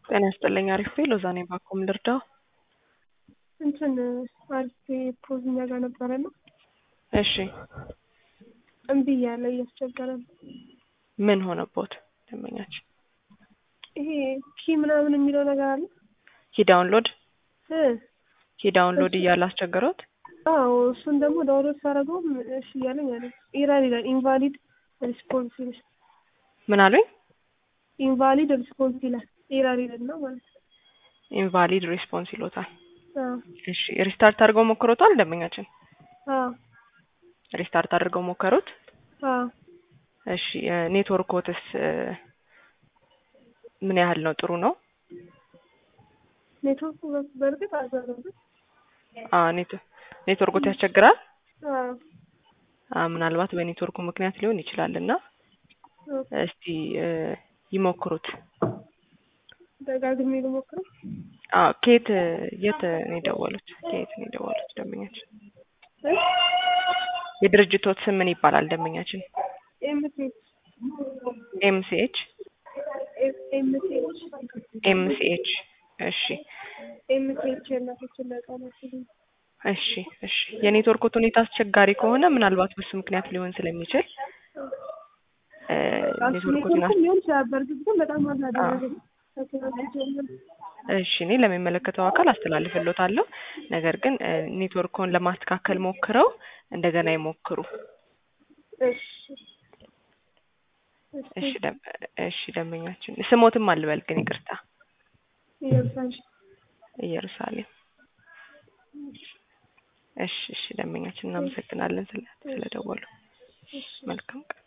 ጤና ይስጥልኝ። አሪፍ ሎዛ ነኝ። ባኮም ልርዳው? እንትን አሪፍ ፖዝ እኛ ጋር ነበረ ነው። እሺ እምቢ እያለ እያስቸገረ ነው። ምን ሆነቦት ደንበኛችን? ይሄ ኪ ምናምን የሚለው ነገር አለ ኪ ዳውንሎድ እ ኪ ዳውንሎድ እያለ አስቸገሮት? አዎ እሱን ደግሞ ዳውንሎድ ሳደርገውም እሺ እያለኝ አለ ኢራር ይላል። ኢንቫሊድ ሪስፖንስ ይላል። ምን አሉኝ? ኢንቫሊድ ሪስፖንስ ይላል። ኢራር ይላል ነው ማለት ነው። ኢንቫሊድ ሪስፖንስ ይሎታል። አዎ እሺ ሪስታርት አድርገው ሞክሮታል ደንበኛችን? አዎ ሪስታርት አድርገው ሞከሩት? አዎ እሺ ኔትወርኮትስ ምን ያህል ነው? ጥሩ ነው? ኔትወርኩ በእርግጥ አዘረብ አ ኔት ኔትወርኮት ያስቸግራል? አዎ አ ምናልባት በኔትወርኩ ምክንያት ሊሆን ይችላል እና እስቲ ይሞክሩት። ደጋግሜ ልሞክረው። አዎ ከየት የት ነው የደወሉት? ከየት ነው የደወሉት ደንበኛችን? እ የድርጅቶት ስም ምን ይባላል ደንበኛችን? ኤምሲኤች ኤምሲኤች ኤምሲኤች ኤምሲኤች እሺ ኤምሲኤች የእናቶችና ህጻናት እሺ እሺ የኔትወርኮት ሁኔታ አስቸጋሪ ከሆነ ምናልባት በሱ ምክንያት ሊሆን ስለሚችል እ ኔትወርኮትን ኔትወርኩም ሊሆን ይችላል። በእርግጥ ግን በጣም አናደረገ እሺ እኔ ለሚመለከተው አካል አስተላልፍሎታለሁ። ነገር ግን እ ኔትወርኮን ለማስተካከል ሞክረው እንደገና ይሞክሩ። እሺ እሺ ደም እሺ ደንበኛችን ስሞትም አልበል ግን ይቅርታ ኢየሩሳሌም ኢየሩሳሌም እሺ እሺ ደንበኛችን እናመሰግናለን ስለ ስለደወሉ መልካም ቀን